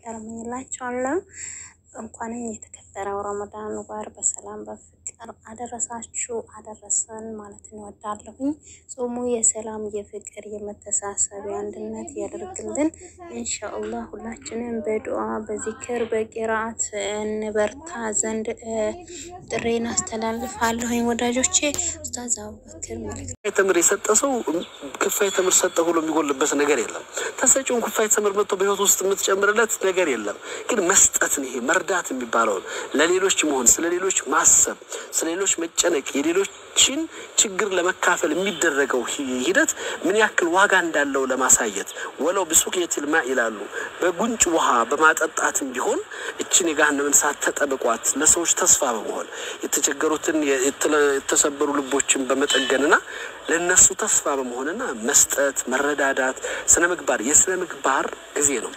ፍቅር እመኝላችኋለሁ። እንኳንም የተከበረው ረመዳን ወር በሰላም በፍቅር አደረሳችሁ አደረሰን ማለት እንወዳለሁኝ። ጾሙ የሰላም የፍቅር የመተሳሰብ የአንድነት ያደርግልን ኢንሻአላህ። ሁላችንም በዱዓ በዚክር በቂራአት እንበርታ ዘንድ ጥሬን አስተላልፋለሁኝ ወዳጆቼ። ኡስታዝ አቡበክር መልክ ተምር የሰጠ ሰው ክፋይ ተምር ሰጠ ብሎ የሚጎልበት ነገር የለም። ተሰጪውን ክፋይ ተምር መጥቶ በህይወት ውስጥ የምትጨምርለት ነገር የለም። ግን መስጠትን ይሄ መርዳት የሚባለውን ለሌሎች መሆን፣ ስለ ሌሎች ማሰብ፣ ስለ ሌሎች መጨነቅ፣ የሌሎችን ችግር ለመካፈል የሚደረገው ሂደት ምን ያክል ዋጋ እንዳለው ለማሳየት ወለው ብሱቅየቲል ማ ይላሉ በጉንጭ ውሃ በማጠጣትም ቢሆን እችን የገሃነምን እሳት ተጠብቋት ለሰዎች ተስፋ በመሆን የተቸገሩትን የተሰበሩ ልቦችን በመጠገንና ለእነሱ ተስፋ በመሆንና መስጠት፣ መረዳዳት፣ ስነ ምግባር የስነ ምግባር ጊዜ ነው።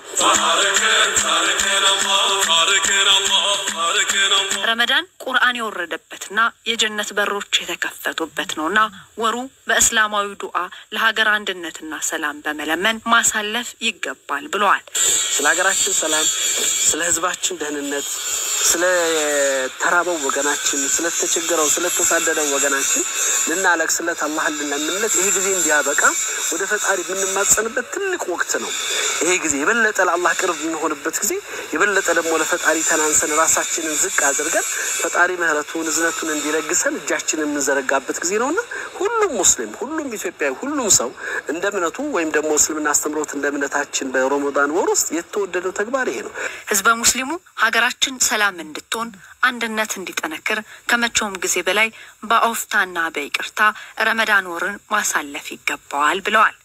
ረመዳን ቁርአን የወረደበትና የጀነት በሮች የተከፈቱበት ነውና ወሩ በእስላማዊ ዱዓ ለሀገር አንድነትና ሰላም በመለመን ማሳለፍ ይገባል ብለዋል። ስለ ሀገራችን ሰላም፣ ስለ ህዝባችን ደህንነት፣ ስለ ተራበው ወገናችን፣ ስለተቸገረው፣ ስለተሳደደው ወገናችን ልናለቅስለት አላህን ልንለምንለት ይሄ ጊዜ እንዲያበቃ ወደ ፈጣሪ የምንማጸንበት ትልቅ ወቅት ነው። ይሄ ጊዜ የበለጠ ለአላህ ቅርብ የምንሆንበት ጊዜ፣ የበለጠ ደግሞ ለፈጣሪ ተናንሰን ራሳችንን ዝቅ አድርገን ፈጣሪ ምህረቱን እዝነቱን እንዲለግሰን እጃችንን የምንዘረጋበት ጊዜ ነውና ሁሉም ሙስሊም፣ ሁሉም ኢትዮጵያዊ፣ ሁሉም ሰው እንደ እምነቱ ወይም ደግሞ እስልምና አስተምሮት እንደ እምነታችን በረመዳን ወር ውስጥ የተወደደው ተግባር ይሄ ነው። ህዝበ ሙስሊሙ ሀገራችን ሰላም እንድትሆን አንድነት እንዲጠነክር ከመቼውም ጊዜ በላይ በአውፍታና በይቅርታ ረመዳን ወርን ማሳለፍ ይገባዋል ብለዋል።